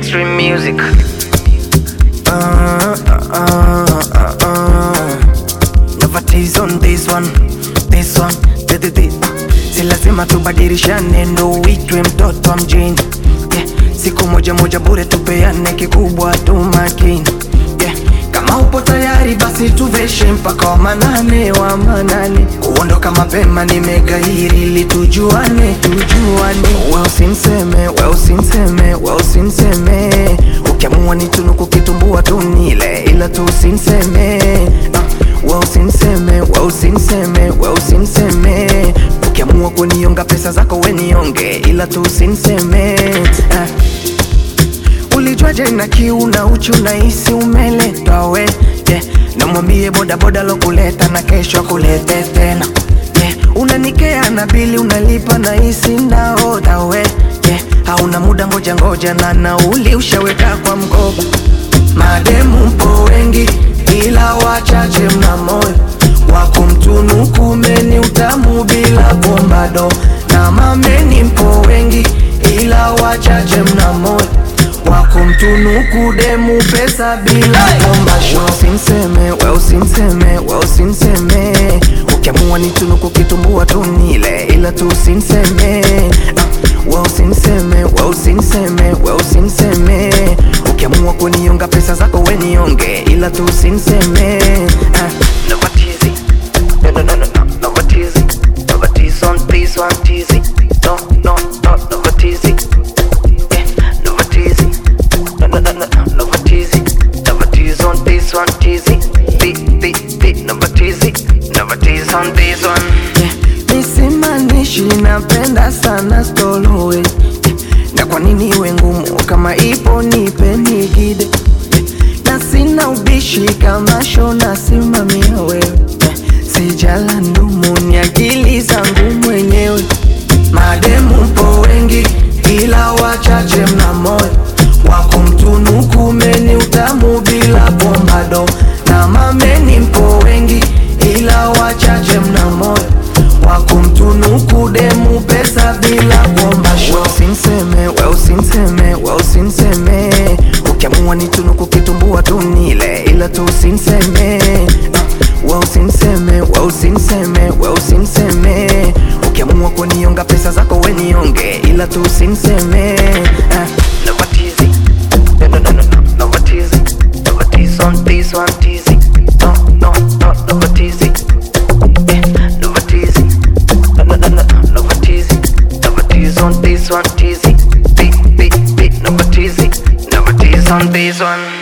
Extreme music. Uh, uh, uh, uh. Never tease on this one, this one, di, di, di. Si lazima tubadilishane ndo uitwe mtoto wa mjini yeah. Siku moja moja bure tupeane kikubwa tu makini yeah. Kama upo tayari basi tuveshe mpaka wa manane wa manane Kuondoka mapema nimegairi ili tujuane tujuane We usinseme, we usinseme, we usinseme Ukiamua ni tunuku kitumbua tu nile ila tu usinseme uh, We usinseme, we usinseme, we usinseme Ukiamua kunionga pesa zako we nionge ila tu usinseme uh, Ulijuaje na kiu na uchu na isi umeletwa we yeah. Namwambie bodaboda lokuleta na kesho akulete tena yeah. Unanikea na bili unalipa na isi ndaoda we yeah. Hauna muda ngoja ngoja na nauli ushaweka kwa mkoba Mademu mpo wengi ila wachache mna moyo wa kumtunuku meni utamu bila bombado na mameni mpo wengi ila wachache mna moyo wa kumtunuku demu pesa bila bomba show. Usinseme, we usinseme, we usinseme Ukiamua ni tunuku kitumbua tu nile ila tu usinseme uh, we usinseme, we usinseme, we usinseme Ukiamua kunionga pesa zako we nionge ila tu usinseme uh, Never teasy. No, no, no, no, no. Never teasy. Never tease on this one teasy. No, no, no, never teasy. Yeah, never teasy. No, no, no, no, no, never teasy. Never tease on this one teasy. Beat, beat, beat. Never teasy. Never tease on this one. yeah. Nisimanishi napenda sana stolowe yeah. Na kwa nini iwe ngumu kama ipo nipe nigide yeah. Na sina ubishi kama shona simamia wewe yeah. Sijala ndumu ni akili zangu mwenyewe Mademu mpo wengi ila wachache mna moyo wa kumtunuku meni utamu bila bombado na mameni mpo wengi ila wachache mna moyo wa kumtunuku demu pesa bila bomba show. We usinseme, we usinseme, we usinseme Ukiamua ni tunuku kitumbua tu nile ila tu usinseme uh, We usinseme, we usinseme, we usinseme Ukiamua kunionga pesa zako we nionge ila tu usinseme uh, Never teasy. No, no, no, no, no. Never teasy. Never tease on this one teasy. No, no, no, never teasy. Yeah, never teasy. No, no, no, no, no. Never teasy. Never tease on this one teasy. Beat, beat, beat. Never teasy. Never tease on this one.